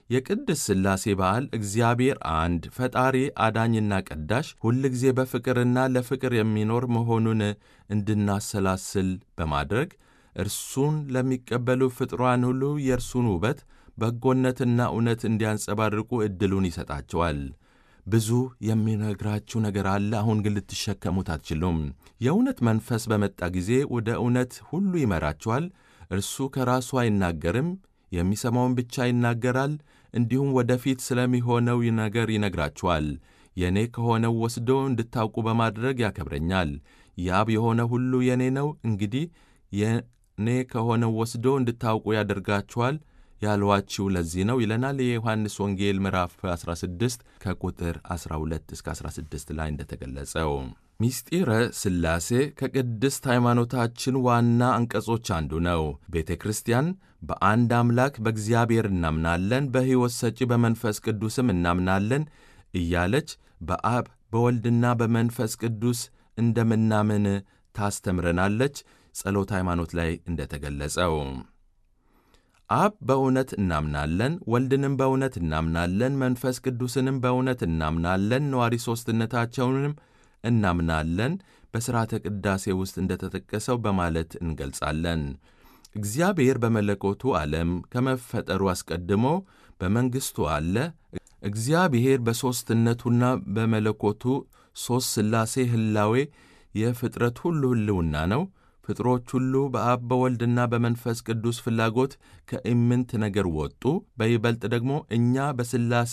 የቅድስ ሥላሴ በዓል እግዚአብሔር አንድ ፈጣሪ አዳኝና ቀዳሽ ሁልጊዜ በፍቅርና ለፍቅር የሚኖር መሆኑን እንድናሰላስል በማድረግ እርሱን ለሚቀበሉ ፍጥሯን ሁሉ የእርሱን ውበት በጎነትና እውነት እንዲያንጸባርቁ ዕድሉን ይሰጣቸዋል። ብዙ የሚነግራችሁ ነገር አለ፣ አሁን ግን ልትሸከሙት አትችሉም። የእውነት መንፈስ በመጣ ጊዜ ወደ እውነት ሁሉ ይመራችኋል። እርሱ ከራሱ አይናገርም፣ የሚሰማውን ብቻ ይናገራል። እንዲሁም ወደፊት ስለሚሆነው ነገር ይነግራችኋል። የእኔ ከሆነው ወስዶ እንድታውቁ በማድረግ ያከብረኛል። የአብ የሆነ ሁሉ የእኔ ነው። እንግዲህ የእኔ ከሆነው ወስዶ እንድታውቁ ያደርጋችኋል ያልዋችሁ ለዚህ ነው ይለናል። የዮሐንስ ወንጌል ምዕራፍ 16 ከቁጥር 12 እስከ 16 ላይ እንደተገለጸው ሚስጢረ ሥላሴ ከቅድስት ሃይማኖታችን ዋና አንቀጾች አንዱ ነው። ቤተ ክርስቲያን በአንድ አምላክ በእግዚአብሔር እናምናለን፣ በሕይወት ሰጪ በመንፈስ ቅዱስም እናምናለን እያለች በአብ በወልድና በመንፈስ ቅዱስ እንደምናምን ታስተምረናለች። ጸሎት ሃይማኖት ላይ እንደተገለጸው አብ በእውነት እናምናለን፣ ወልድንም በእውነት እናምናለን፣ መንፈስ ቅዱስንም በእውነት እናምናለን፣ ነዋሪ ሦስትነታቸውንም እናምናለን በሥርዓተ ቅዳሴ ውስጥ እንደተጠቀሰው በማለት እንገልጻለን። እግዚአብሔር በመለኮቱ ዓለም ከመፈጠሩ አስቀድሞ በመንግሥቱ አለ። እግዚአብሔር በሦስትነቱና በመለኮቱ ሦስት ሥላሴ ሕላዌ የፍጥረት ሁሉ ሕልውና ነው። ፍጥሮች ሁሉ በአብ በወልድና በመንፈስ ቅዱስ ፍላጎት ከኢምንት ነገር ወጡ። በይበልጥ ደግሞ እኛ በሥላሴ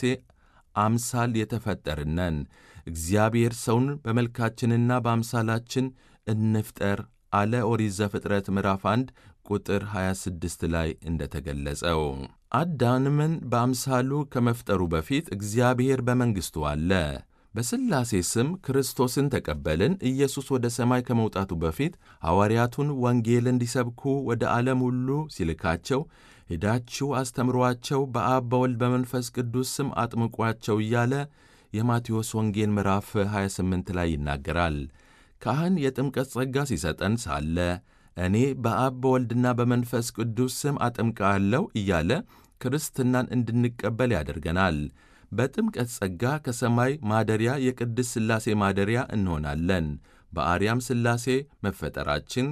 አምሳል የተፈጠርን ነን። እግዚአብሔር ሰውን በመልካችንና በአምሳላችን እንፍጠር አለ። ኦሪት ዘፍጥረት ምዕራፍ 1 ቁጥር 26 ላይ እንደተገለጸው አዳምን በአምሳሉ ከመፍጠሩ በፊት እግዚአብሔር በመንግሥቱ አለ። በሥላሴ ስም ክርስቶስን ተቀበልን። ኢየሱስ ወደ ሰማይ ከመውጣቱ በፊት ሐዋርያቱን ወንጌል እንዲሰብኩ ወደ ዓለም ሁሉ ሲልካቸው ሄዳችሁ አስተምሯቸው፣ በአብ በወልድ በመንፈስ ቅዱስ ስም አጥምቋቸው እያለ የማቴዎስ ወንጌል ምዕራፍ 28 ላይ ይናገራል። ካህን የጥምቀት ጸጋ ሲሰጠን ሳለ እኔ በአብ በወልድና በመንፈስ ቅዱስ ስም አጠምቃለሁ እያለ ክርስትናን እንድንቀበል ያደርገናል። በጥምቀት ጸጋ ከሰማይ ማደሪያ የቅድስ ሥላሴ ማደሪያ እንሆናለን። በአርያም ሥላሴ መፈጠራችን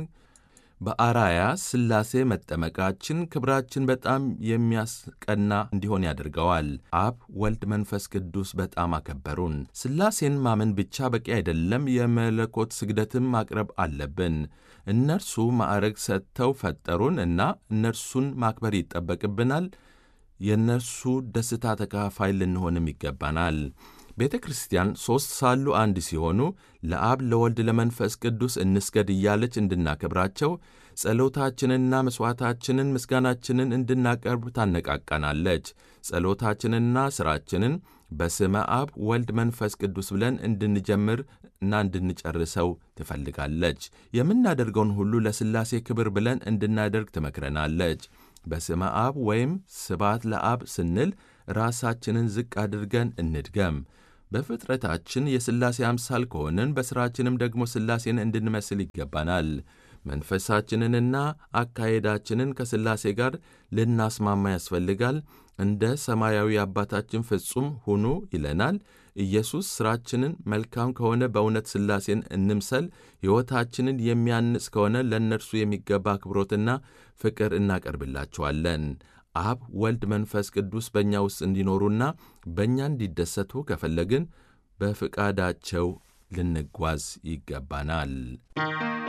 በአራያ ሥላሴ መጠመቃችን ክብራችን በጣም የሚያስቀና እንዲሆን ያደርገዋል። አብ፣ ወልድ፣ መንፈስ ቅዱስ በጣም አከበሩን። ሥላሴን ማመን ብቻ በቂ አይደለም፣ የመለኮት ስግደትም ማቅረብ አለብን። እነርሱ ማዕረግ ሰጥተው ፈጠሩን እና እነርሱን ማክበር ይጠበቅብናል። የእነርሱ ደስታ ተካፋይ ልንሆንም ይገባናል። ቤተ ክርስቲያን ሦስት ሳሉ አንድ ሲሆኑ ለአብ ለወልድ ለመንፈስ ቅዱስ እንስገድ እያለች እንድናከብራቸው ጸሎታችንንና መሥዋዕታችንን ምስጋናችንን እንድናቀርብ ታነቃቃናለች። ጸሎታችንንና ሥራችንን በስመ አብ ወልድ መንፈስ ቅዱስ ብለን እንድንጀምር እና እንድንጨርሰው ትፈልጋለች። የምናደርገውን ሁሉ ለሥላሴ ክብር ብለን እንድናደርግ ትመክረናለች። በስመ አብ ወይም ስባት ለአብ ስንል ራሳችንን ዝቅ አድርገን እንድገም። በፍጥረታችን የሥላሴ አምሳል ከሆንን በሥራችንም ደግሞ ሥላሴን እንድንመስል ይገባናል። መንፈሳችንንና አካሄዳችንን ከሥላሴ ጋር ልናስማማ ያስፈልጋል። እንደ ሰማያዊ አባታችን ፍጹም ሁኑ ይለናል። ኢየሱስ ሥራችንን መልካም ከሆነ በእውነት ሥላሴን እንምሰል። ሕይወታችንን የሚያንጽ ከሆነ ለእነርሱ የሚገባ አክብሮትና ፍቅር እናቀርብላቸዋለን። አብ፣ ወልድ፣ መንፈስ ቅዱስ በእኛ ውስጥ እንዲኖሩና በእኛ እንዲደሰቱ ከፈለግን በፍቃዳቸው ልንጓዝ ይገባናል።